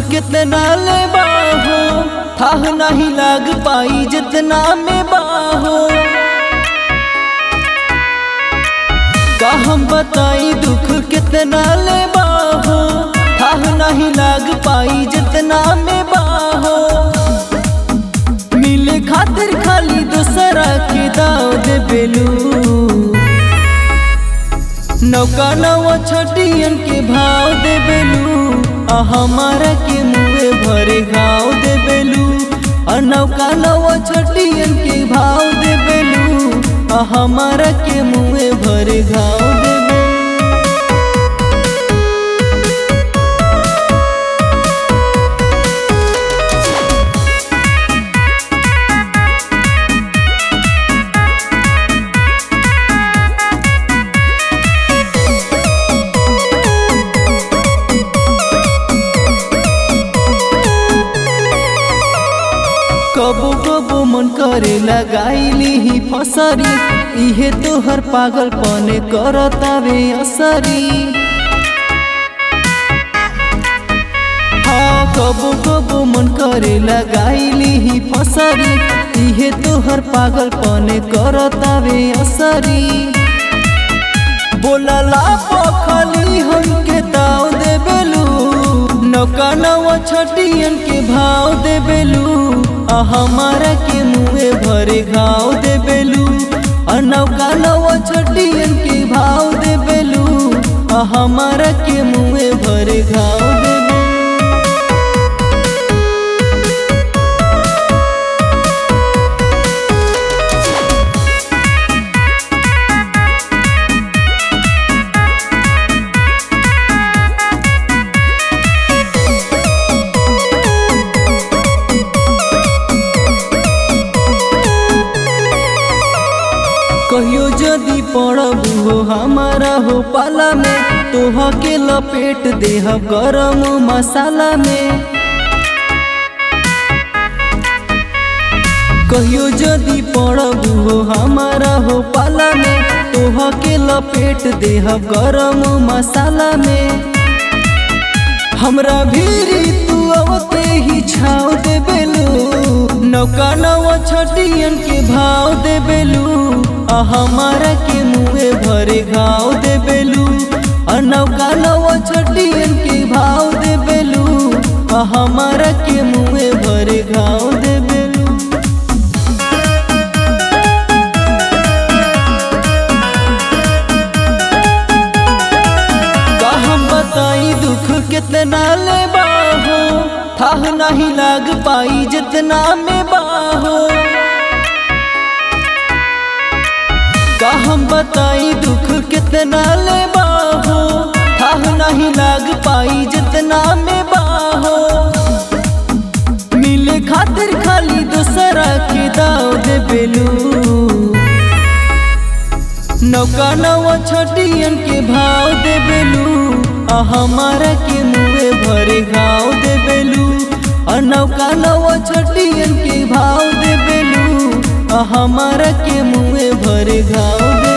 कितना ले बाहो थाह नहीं लाग पाई जितना में बाहो का हम बताई दुख कितना ले बाहो थाह नहीं लाग पाई जितना में बाहो मिले खातिर खाली दूसरा के दाव दे बेलू नौका नवा छटियन के भाव दे बेलू आ हमारा के मुँहे भरे घाव दे बेलू आ नौका नवा छटियन के भाव दे बेलू आ हमारा के मुँहे भरे घाव दे बेलू कबो कबो मन करे लगाईली ही फसरी इहे तोहर पागल पने करतावे असरी हाँ कबो कबो मन करे लगाईली ही फसरी इहे तोहर पागल पने करतावे असरी बोलला पखली हमके दाव दे बेलू नौका नवा छटियन के भाव दे बेलू आ हमारा के मुँहे भरे घाव दे बेलू आ नौका नवा छटियन के भाव दे बेलू आ हमारा के मुँहे भरे घाव दे बेलू कहियो जदि पड़बू हो हमारा हो पाला में तोह के लपेट देह गरम मसाला में कहियो जदि पड़बू हो हमारा हो पाला में तोह के लपेट देह गरम मसाला में हमरा भीरी तू अवते ही छाव दे बेलू नौका नवा छटियन के भाव दे बेलू आ हमारा के मुँहे भरे घाव दे बेलू आ नौका नवा छटियन के भाव दे बेलू आ हमारा के मुँहे भरे घाव दे बेलू का हम बताई दुख कितना ले बाहो थाह नहीं लाग पाई जितना में बाहो का हम बताई दुख कितना ले बाहो थाह नहीं लाग पाई जितना में बाहो मिले खातिर खाली दूसरा के दाव दे बेलू नौका नवा छटियन के भाव दे बेलू आ हमारा के मुँहे भरे घाव दे बेलू आ नौका नवा छटियन के भाव दे बेलू आ हमारा के मुँहे भरे घाव दे